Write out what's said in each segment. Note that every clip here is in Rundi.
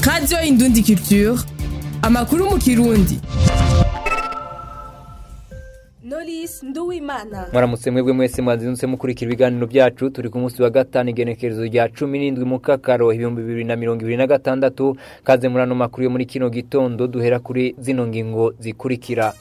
radiyo indundi culture amakuru mu kirundi Knowless Nduwimana mwaramutse mwebwe mwese mwazindutse mukurikira ibiganiro byacu turi ku munsi wa gatanu igenekerezo rya cumi n'indwi mu kakaro ibihumbi bibiri na mirongo ibiri na gatandatu kaze muri ano makuru yo muri kino gitondo duhera kuri zino ngingo zikurikira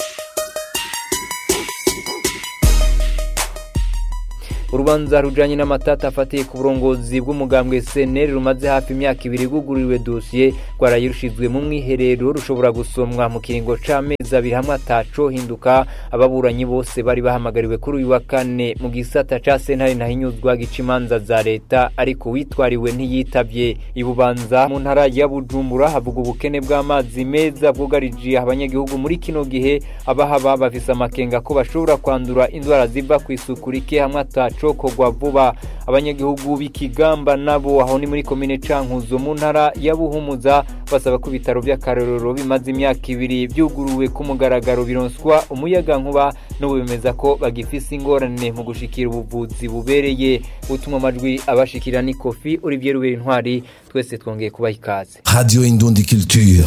urubanza rujanye n'amatata afatiye ku burongozi bw'umugambwe seneri rumaze hafi imyaka ibiri rwugururiwe dosiye rwarayirushizwe mu mwiherero rushobora gusomwa mu kiringo c'amezi abiri hamwe ataco hinduka ababuranyi bose bari bahamagariwe kuri uyu wa kane mu gisata ca sentare ntahinyuzwa gica imanza za leta ariko witwariwe ntiyitavye ibubanza mu ntara ya bujumbura havuga ubukene bw'amazi meza bwugarije abanyagihugu muri kino gihe abahaba bafise amakenga ko bashobora kwandura indwara ziva kw'isuku rike hamwe ataco cokorwa vuba abanyagihugu b'ikigamba nabo aho ni muri komine cankuzo mu ntara ya buhumuza basaba ko ibitaro vy'akarorero bimaze imyaka ibiri vyuguruwe ku mugaragaro bironswa umuyaga nkuba n'ubu bemeza ko bagifise ingorane mu gushikira ubuvuzi bubereye utuma amajwi abashikira ni kofi olivier rubera intwari twese twongeye kubaha ikaze Radio Indundi Culture.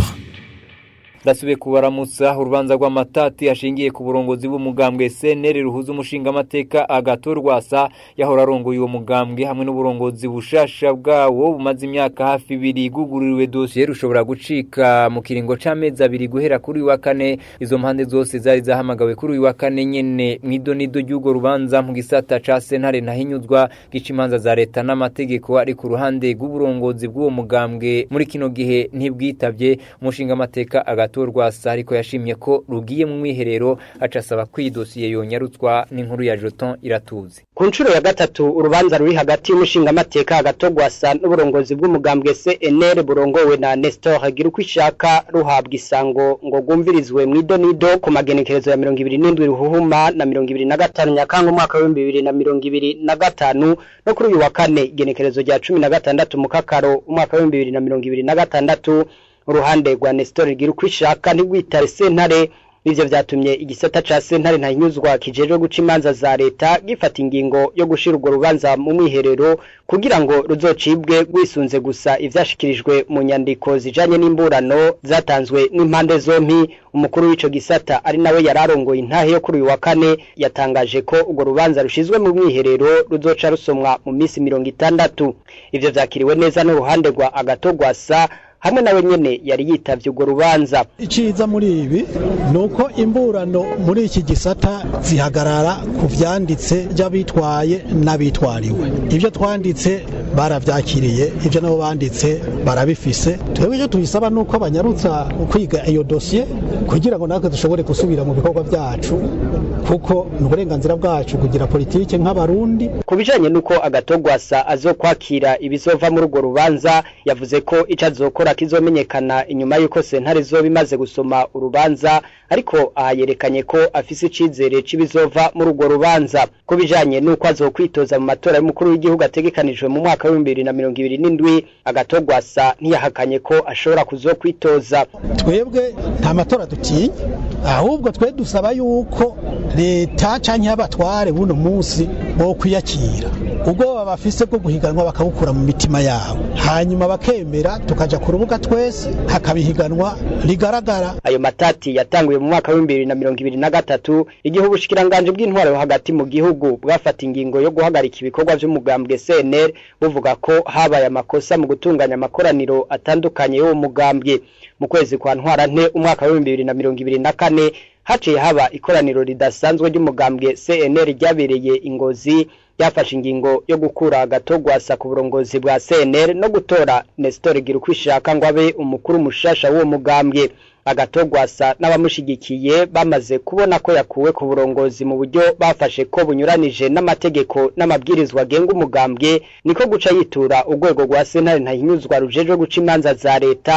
ndasubiye kubaramutsa urubanza rw'amatati ashingiye ku burongozi bw'umugambwe seneri ruhuza umushingamateka agato rwasa yahora arongoye uwo mugambwe hamwe n'uburongozi bushasha bwawo bumaze imyaka hafi ibiri igugururiwe dosiye rushobora gucika mu kiringo c'amezi abiri guhera kuri uyu wa kane izo mpande zose zari zahamagawe kuri uyu wa kane nyene mw'idonido ry'urwo rubanza mu gisata ca sentare ntahinyuzwa gica imanza za leta n'amategeko ari ku ruhande rw'uburongozi bw'uwo mugambwe muri kino gihe ntibwitavye umushingamateka agato rwasa ariko yashimye ko rugiye mu mwiherero aca asaba ko iyi dosiye yonyarutswa n'inkuru ya joton iratuzi ku nshuro ya gatatu urubanza ruri hagati y'umushingamateka hagato rwasa n'uburongozi bw'umugambwe cnr burongowe na nestor hagira uko ishaka ruhabwa isango ngo rwumvirizwe mu idonido ku magenekerezo ya mirongo ibiri n'indwi ruhuhuma na mirongo ibiri na gatanu nyakanga umwaka w'ibihumbi bibiri na mirongo ibiri na gatanu no kuri uyu wa kane igenekerezo rya cumi na gatandatu mu kakaro umwaka w'ibihumbi bibiri na mirongo ibiri na gatandatu uruhande rwa Nestor rigira uko ishaka ntigwitare sentare ivyo vyatumye igisata ca sentare ntahinyuzwa kijejwe guca imanza za leta gifata ingingo yo gushira urwo rubanza mu mwiherero kugira ngo ruzocibwe rwisunze gusa ivyashikirijwe mu nyandiko zijanye n'imburano zatanzwe n'impande zompi umukuru w'ico gisata ari nawe yararongoye intahe yo kuri uyu wa kane yatangaje ko urwo rubanza rushizwe mu mwiherero ruzoca rusomwa mu minsi mirongo itandatu ivyo vyakiriwe neza n'uruhande rwa agato rwasa hamwe nawe nyene yari yitavye urwo rubanza iciza muri ibi ni uko imburano muri iki gisata zihagarara ku vyanditse by'abitwaye n'abitwariwe ibyo twanditse baravyakiriye ibyo nabo banditse barabifise twebwe icyo tubisaba ni uko banyarutsa kwiga iyo dosiye kugira ngo natwe dushobore gusubira mu bikorwa byacu kuko ni uburenganzira bwacu kugira politike nk'abarundi ku bijanye n'uko agatogwasa azokwakira ibizova muri urwo rubanza yavuze ko ico azokora kizomenyekana inyuma y'uko sentare izoba imaze gusoma urubanza ariko aha yerekanye ko afise icizere c'ibizova muri urwo rubanza ku bijanye n'uko azokwitoza mu matora y'umukuru w'igihugu ategekanijwe mu mwaka w'ibihumbi bibiri na mirongo ibiri n'indwi agatogwasa ntiyahakanye ko ashobora kuzokwitoza twebwe nta matora dutinya ahubwo twe dusaba yuko leta canke abatware buno munsi bo kwiyakira ubwoba bafise bwo guhiganwa bakabukura mu mitima yabo hanyuma bakemera tukaja ku rubuga twese hakabihiganwa rigaragara ayo matati yatanguye mu mwaka w'ibihumbi bibiri na mirongo ibiri na gatatu igihe ubushikiranganje bw'intwaro hagati mu gihugu bwafata ingingo yo guhagarika ibikorwa vy'umugambwe CNL buvuga ko habaye amakosa mu gutunganya amakoraniro atandukanye y'uwo mugambwe mu kwezi kwa ntwarante umwaka w'ibihumbi bibiri na mirongo ibiri na kane haciye haba ikoraniro ridasanzwe ry'umugambwe CNL ryabereye ingozi yafashe ingingo yo gukura agatogwasa ku burongozi bwa CNL no gutora Nestor Girukwishaka ngo abe umukuru mushasha w'uwo mugambwe agatogwasa n'abamushigikiye bamaze kubona ko yakuwe ku burongozi mu buryo bafashe ko bunyuranije n'amategeko n'amabwirizwa agenga umugambwe niko guca yitura urwego rwa sentare ntahinyuzwa rujejwe guca imanza za leta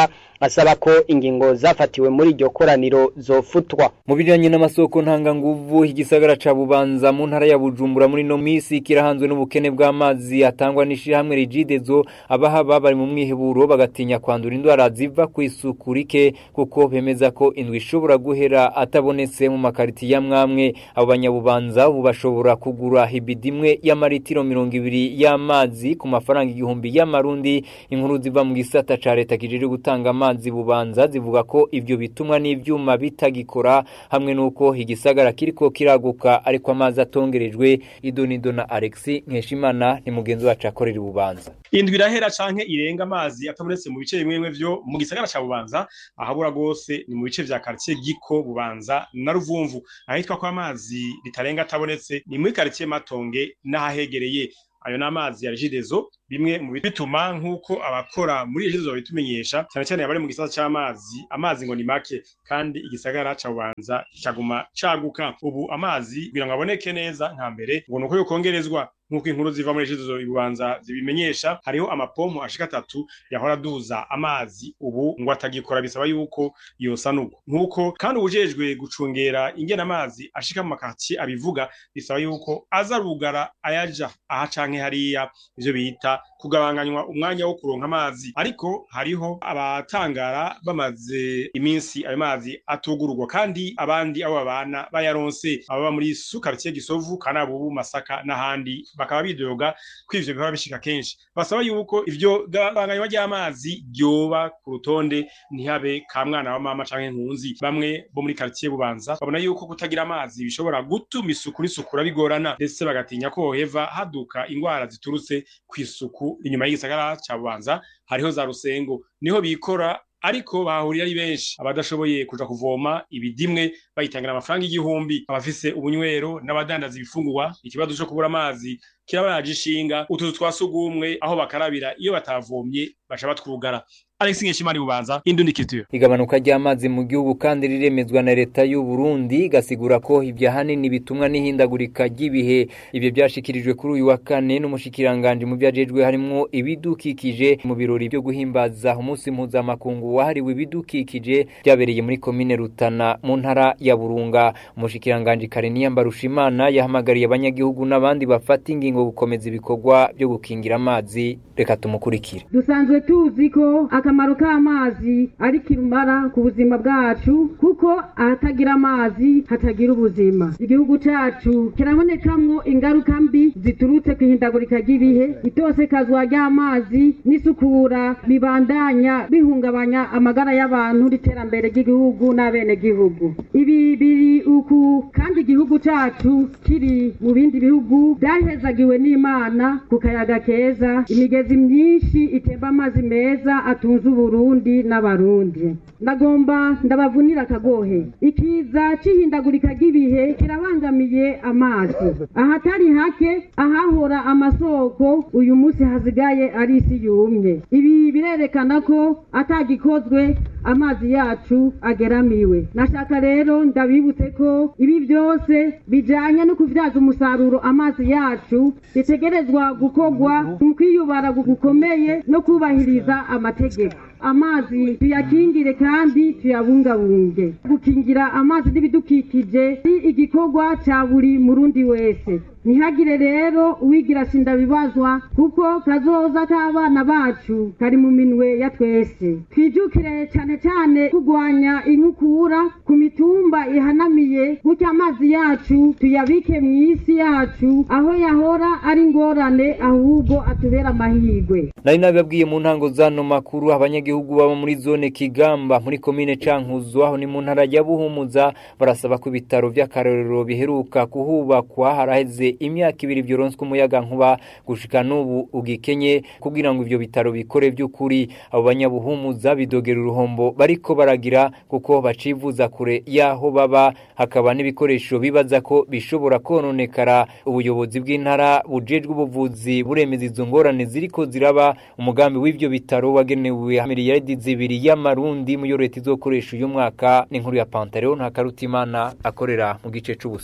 basaba ko ingingo zafatiwe muri iryo koraniro zofutwa mu bijanye n'amasoko ntanganguvu igisagara ca bubanza mu ntara ya bujumbura muri no misi kirahanzwe n'ubukene bw'amazi atangwa n'ishirahamwe rigidezo abahaba bari mu mwiheburo bagatinya kwandura indwara ziva ku isuku rike kuko bemeza ko indwi ishobora guhera atabonetse mu makariti ya mwamwe abo banyabubanza ubu bashobora kugura ibidi imwe y'amaritiro mirongo ibiri y'amazi ku mafaranga igihumbi y'amarundi inkuru ziva mu gisata ca leta kijejwe gutanga amazi bubanza zivuga ko ivyo bitumwa n'ivyuma bitagikora hamwe n'uko igisagara kiriko kiraguka ariko amazi atongerejwe idonido na Alexi Nkeshimana ni mugenzi wacu akorera ububanza indwi irahera canke irenga amazi atabonetse mu bice bimwe bimwe vyo mu gisagara ca bubanza ahabura gose ni mu bice vya quartier giko bubanza na ruvumvu ahitwa ko amazi ritarenga atabonetse ni muri quartier matonge n'ahahegereye ayo n'amazi ya regidezo bimwe mu bituma nk'uko abakora muri regidezo babitumenyesha cyane cyane abari mu gisata c'amazi amazi ngo ni make kandi igisagara ca bubanza cyaguma caguka ubu amazi kugira ngo aboneke neza nka mbere ngo nuko yokongerezwa nk'uko inkuru ziva muri regidezo ibubanza zibimenyesha hariho amapompo ashika atatu yahora aduza amazi ubu ngo atagikora bisaba yuko yosanurwa nk'uko kandi ubujejwe gucungera ingena amazi ashika mu makatiye abivuga bisaba yuko aza rugara ayaja aha canke hariya ivyo bita kugabanganywa umwanya wo kuronka amazi ariko hariho abatangara bamaze iminsi ayo mazi atugururwa kandi abandi abo babana bayaronse ababa muri sukaritiye gisovu kanabubu masaka n'ahandi bakaba bidoga ko ivyo bihora bishika kenshi basaba yuko ivyo gabanganywa ry'amazi ryoba ku rutonde ntihabe ka mwana wa mama canke nkunzi bamwe bo muri quartier bubanza babona yuko kutagira amazi bishobora gutuma isuku n'isukura bigorana ndetse bagatinya ko hoheva haduka ingwara ziturutse kw'isuku inyuma y'igisagara ca bubanza hariho za rusengo niho bikora ariko bahurira ari benshi abadashoboye kuja kuvoma ibidimwe bayitangira amafaranga igihumbi abafise ubunywero n'abadandaza ibifungurwa ikibazo co kubura amazi kirabaje ishinga utuzu twa sugumwe aho bakarabira iyo batavomye baca batwugara Alex Nkeshimana bubanza Indundi Culture igabanuka ry'amazi mu gihugu kandi riremezwa na leta y'u Burundi gasigura ko ibya hanini bitumwa n'ihindagurika ry'ibihe ibyo byashikirijwe kuri uyu wa kane n'umushikiranganje mu byajejwe harimo ibidukikije mu birori byo guhimbaza umunsi mpuzamakungu wahariwe ibidukikije byabereye muri komine Rutana mu ntara ya Burunga umushikiranganje Kareniya Mbarushimana yahamagariye abanyagihugu n'abandi bafata ingingo gukomeza ibikorwa byo gukingira amazi reka tumukurikire dusanzwe tuzi ko akamaro k'amazi ari kirumara ku buzima bwacu kuko ahatagira amazi hatagira ubuzima igihugu cacu kirabonekamwo ingaruka mbi ziturutse ku ihindagurika ry'ibihe itosekazwa ry'amazi n'isukura bibandanya bihungabanya amagara y'abantu n'iterambere ry'igihugu n'abenegihugu ibi biri uku kandi igihugu cacu kiri mu bindi bihugu byahezagiwe n'imana ku kayaga keza imigezi myinshi itemba amazi meza atunze uburundi n'abarundi ndagomba ndabavunira akagohe ikiza c'ihindagurika ry'ibihe kirabangamiye amazi ahatari hake ahahora amasoko uyu munsi hasigaye ari isi yumye ibi birerekana ko atagikozwe amazi yacu ageramiwe nashaka rero ndabibutse ko ibi byose bijanye no kuvyaza umusaruro amazi yacu bitegerezwa gukorwa mu kwiyubara gukomeye no kubahiriza amategeko amazi tuyakingire kandi tuyabungabunge gukingira amazi n'ibidukikije ni igikorwa ca buri murundi wese ntihagire rero uwigira sindabibazwa kuko kazoza k'abana bacu kari mu minwe ya twese twijukire cyane cyane kurwanya inkukura ku mitumba ihanamiye gutya amazi yacu tuyabike mu isi yacu aho yahora ari ingorane ahubwo atubera amahirwe nari nabibabwiye mu ntango zano makuru abanyagihugu baba muri zone kigamba muri komine cankuzo aho ni mu ntara ya buhumuza barasaba ko ibitaro by'akarorero biheruka kuhubakwa haraheze imyaka ibiri byoronswe umuyaga nkuba gushika n'ubu ugikenye kugira ngo ivyo bitaro bikore by'ukuri abo banyabuhumuza bidogera uruhombo bariko baragira kuko bacivuza kure yaho baba hakaba n'ibikoresho bibaza ko bishobora kononekara ubuyobozi bw'intara bujejwe ubuvuzi buremeza izo ngorane ziriko ziraba umugambi w'ivyo bitaro wagenewe miliyaridi zibiri y'amarundi mu yo leta izokoresha uyu mwaka n'inkuru ya Pantaleo nta karutimana akorera mu gice c'ubuseruko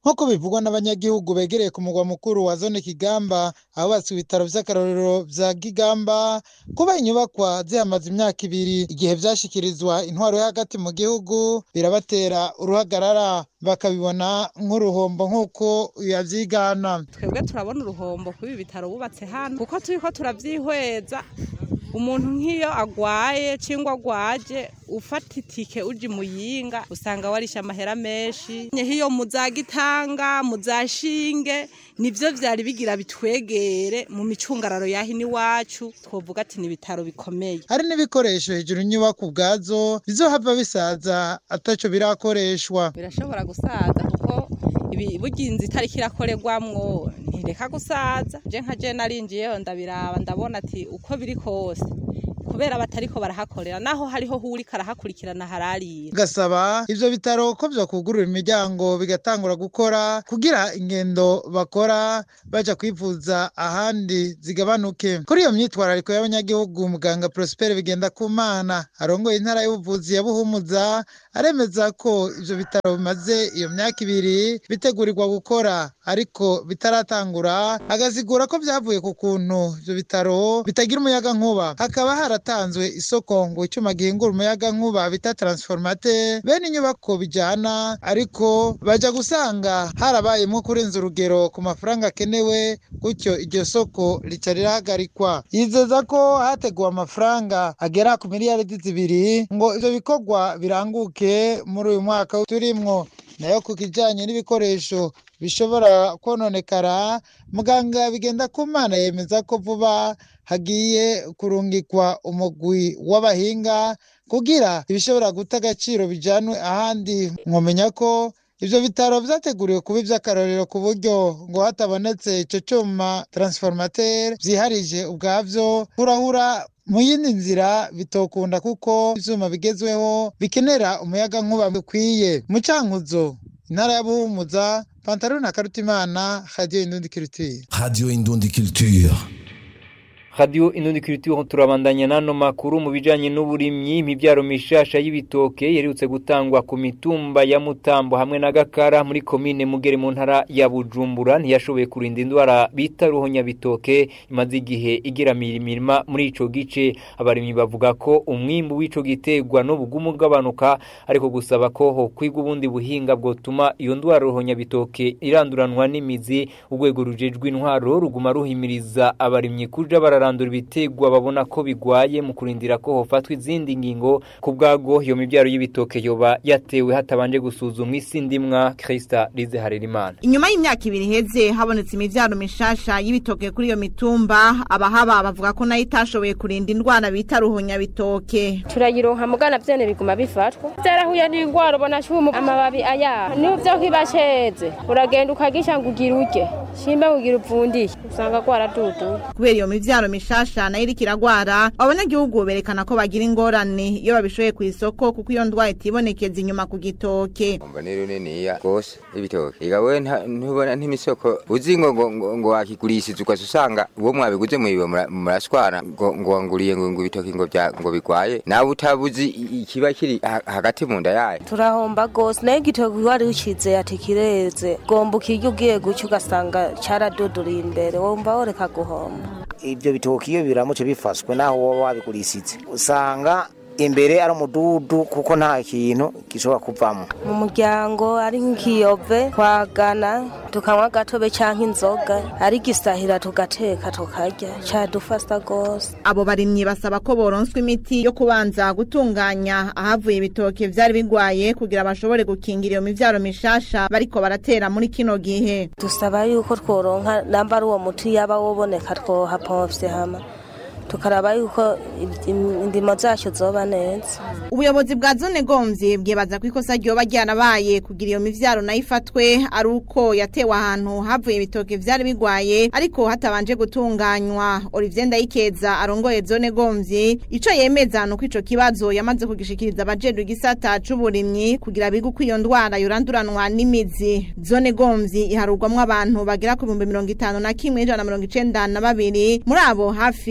nk'uko bivugwa n'abanyagihugu begereye ku mugwa mukuru wa zone kigamba ahubatswe ibitaro vy'akarorero vya kigamba kuba inyubakwa zihamaze imyaka ibiri igihe vyashikirizwa intwaro yo hagati mu gihugu birabatera uruhagarara bakabibona nk'uruhombo nk'uko yavyigana twebwe turabona uruhombo kuri ibi bitaro bubatse hano kuko turiko turavyihweza umuntu nk'iyo agwaye cyangwa agwaje ufata itike uji muyinga usanga warisha amahera menshi hiyo muzagitanga muzashinge nivyo vyari bigira bitwegere mu micungararo yahi n'iwacu twovuga ati ni ibitaro bikomeye hari n'ibikoresho hejuru inyubako ubwazo bizohava bisaza ataco birakoreshwa birashobora gusaza kuko ibi burya inzu itariko irakorerwamwo ntireka gusaza je nka je narinjiyeho ndabiraba ndabona ati uko biri kose kubera batariko barahakorera naho hariho huri karahakurikirana hararira gasaba ivyo bitaro ko vyokugurura imiryango bigatangura gukora kugira ingendo bakora baja kwivuza ahandi zigabanuke kuri iyo myitwarariko y'abanyagihugu muganga Prosper bigenda kumana arongoye intara y'ubuvuzi ya Buhumuza aremeza ko ivyo bitaro bimaze iyo myaka ibiri bitegurirwa gukora ariko bitaratangura agasigura ko vyavuye ku kuntu ivyo bitaro bitagira umuyaga nkuba hakaba haratanzwe isoko ngo icyuma gihingura umuyaga nkuba bita transformateur bene inyubako bijana ariko baja gusanga harabayemwo kurenza urugero ku mafaranga akenewe gutyo iryo soko rica rirahagarikwa yizeza ko hateguwe amafaranga agera ku miliyaridi zibiri ngo ivyo bikorwa biranguke muri uyu mwaka turimwo nayo ku kijanye n'ibikoresho bishobora kononekara muganga bigenda ku mana yemeza ko vuba hagiye kurungikwa umugwi w'abahinga kugira ibishobora guta agaciro bijanwe ahandi mwomenya ko ivyo bitaro vyateguriwe kuba ivy'akarorero ku buryo ngo hatabonetse ico cuma transformateur vyiharije ubwavyo hurahura mu yindi nzira bitokunda kuko ivyuma bigezweho bikenera umuyaga nkuba bikwiye mu cankuzo intara ya buhumuza pantaro na karutimana radio indundi culture Radio Indundi Culture. Radio Inundi Culture turabandanya nano makuru mu bijanye n'uburimyi imibyaro mishasha y'ibitoke yerutse gutangwa ku mitumba ya Mutambo hamwe na Gakara muri komine Mugere mu ntara ya Bujumbura ntiyashoboye kurinda indwara bita ruhonya bitoke imaze igihe igiramira imirima muri ico gice abarimyi bavuga ko umwimbu w'ico gitegwa n'ubugumu bw'abanuka ariko gusaba ko ho kwiga ubundi buhinga bwotuma iyo ndwara ruhonya bitoke iranduranwa n'imizi urwego rujejwe intwaro ruguma ruhimiriza abarimyi kuja bara bararandura ibitegwa babona ko bigwaye mu kurindira ko hofatwa izindi ngingo ku bwago iyo mibyaro y'ibitoke yoba yatewe hatabanje gusuzumwa isi ndimwa Krista Lize Harerimana inyuma y'imyaka ibiri heze habonetse imivyaro mishasha y'ibitoke kuri iyo mitumba abahaba bavuga ko nayo itashoboye kurinda indwara bita ruhunya bitoke turayironka mugana vyene biguma bifatwa vyarahuye n'ingwara ubona cumu amababi aya niho vyo kibasheze uragenda ukagisha ngo ugira urye shimba ngo ugira upfundiye usanga gwaraduduye kubera iyo mivyaro mishasha nayo iriko iragwara abanyagihugu berekana ko bagira ingorane iyo babishoye ku isoko kuko iyo ndwara itibonekeza inyuma ku gitoke umva ni runiniya rwose ibitoke igawe ntubona n'imisoko uzi ngo ngo ngo ngo wakigurishije ukaza usanga uwo mwabiguze mwiwe murashwana ngo ngo wanguriye ngo ngo ibitoke ngo bya ngo bigwaye nawe utabuzi ikiba kiri hagati mu nda yayo turahomba gose nayo igitoke wari ucize ati kireze gomba ukirya ugiye guca ugasanga caraduduriye imbere wumva woreka guhomba ibyo bitoki iyo biramutse bifashwe naho woba wabigurishije usanga imbere ari umududu kuko nta kintu gishobora kuvamo mu muryango ari nk'ikiyove twagana tukanywa agatobe cyangwa inzoga ari gisahira tugateka tukarya cyadufasha rwose abo barimyi basaba ko boronswa imiti yo kubanza gutunganya ahavuye ibitoki vyari bigwaye kugira bashobore gukingira iyo mivyaro mishasha bariko baratera muri kino gihe dusaba yuko tworonka namba ari uwo muti yaba woboneka twohapomvye hama tukaraba yuko indimo zacu zoba neza ubuyobozi bwa zone gomvye bwibaza ko ikosa ryoba ryarabaye kugira iyo mivyaro nayo ifatwe ari uko yatewe ahantu havuye ibitoke vyari bigwaye ariko hatabanje gutunganywa Olivier Ndayikeza arongoye zone gomvye ico yemeza nuko ico kibazo yamaze kugishikiriza abajejwe igisata c'uburimyi kugira bige uko iyo ndwara yoranduranwa n'imizi zone gomvye iharurwamwo abantu bagera ku bihumbi mirongo itanu na kimwe ijana na mirongo icenda na babiri muri abo hafi ibice ijana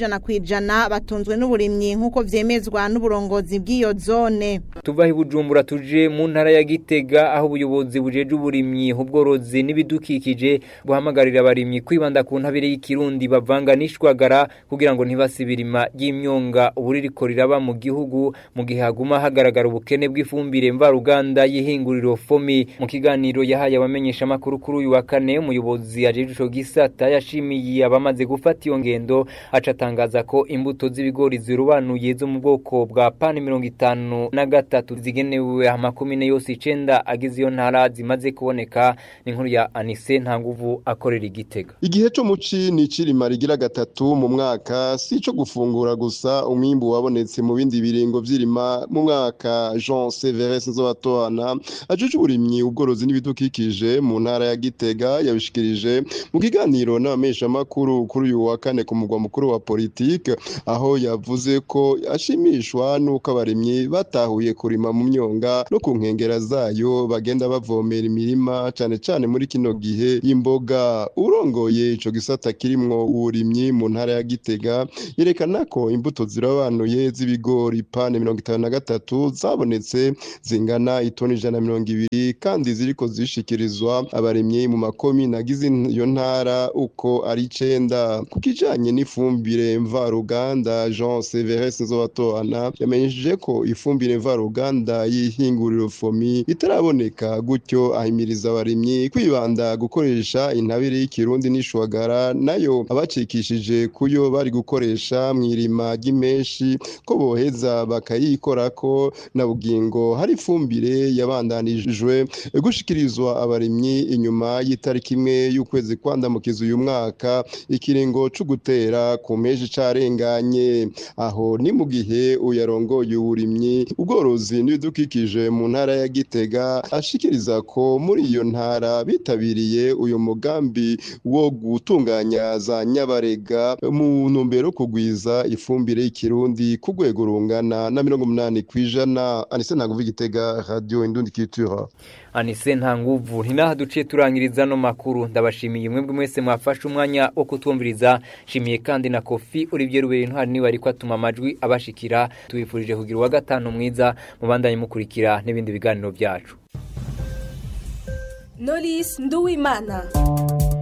ijana ku ijana batunzwe n'uburimyi nk'uko vyemezwa n'uburongozi bw'iyo zone tuva i bujumbura tuje mu ntara ya gitega aho ubuyobozi bujeje uburimyi ubworozi n'ibidukikije buhamagarira abarimyi kwibanda ku ntabire y'ikirundi bavanga n'ishwagara kugira ngo ntibasibirima ry'imyonga ubuririko riraba mu gihugu mu gihe haguma hagaragara ubukene bw'ifumbire mvaruganda y'ihinguriro fomi mu kiganiro yahaye abamenyesha makuru kuri uyu wa kane umuyobozi ajeje ico gisata yashimiye abamaze gufata iyo ngendo aca atangaza ko imbuto z'ibigori zirobanuye zo mu bwoko bwa pani mirongo itanu na gatatu zigenewe amakomine yose icenda agize iyo ntara zimaze kuboneka ni inkuru ya Anise Ntanguvu akorera igitega igihe cyo muci ni cirima rigira gatatu mu mwaka si ico gufungura gusa umwimbu wabonetse mu bindi biringo vy'irima mu mwaka Jean Severus Nzobatwana ajeje uburimyi ubworozi n'ibidukikije mu ntara ya Gitega yabishikirije mu kiganiro n'abamesha makuru kuri uyu wa kane ku mugwa mukuru wa politique aho yavuze ko ashimishwa nuko abarimyi batahuye kurima mu myonga no ku nkengera zayo bagenda bavomera imirima cane cane muri kino gihe y'imboga urongoye ico gisata kirimwo uburimyi mu ntara ya Gitega yerekana ko imbuto zirabanuye z'ibigori pane mirongo itanu na gatatu zabonetse zingana itoni ijana na mirongo ibiri kandi ziriko zishikirizwa abarimyi mu makomine agize iyo ntara uko ari icenda ku kijanye n'ifumbire mvaruganda Jean Severus Nzobatona yamenyesheje ko ifumbire mvaruganda y'ihinguriro fomi itaraboneka gutyo ahimiriza abarimyi kwibanda gukoresha intabire y'ikirundi n'ishwagara nayo abacikishije kuyo bari gukoresha mw'irima ry'imenshi ko boheza bakayikorako na bugingo hari ifumbire yabandanijwe gushikirizwa abarimyi inyuma y'itariki imwe y'ukwezi kwandamukiza uyu mwaka ikiringo co gutera ku meji carenganye aho ni mu gihe uyarongoye uburimyi ubworozi n'ibidukikije mu ntara ya Gitega ashikiriza ko muri iyo ntara bitabiriye uyu mugambi wo gutunganya za nyabarega mu ntumbero kugwiza ifumbire y'ikirundi ku rwego rungana na mirongo umunani kw'ijana anise ntaguva igitega radio indundi culture Anise Ntanguvu hinaha duciye turangiriza no makuru ndabashimiye mwebwe mwese mwafashe umwanya wo kutwumviriza shimiye kandi na Kofi Olivier Ruberi ntwari niwe ariko atuma amajwi abashikira tubifurije kugira wa gatanu mwiza mubandanye mukurikira n'ibindi biganiro byacu Knowless Nduwimana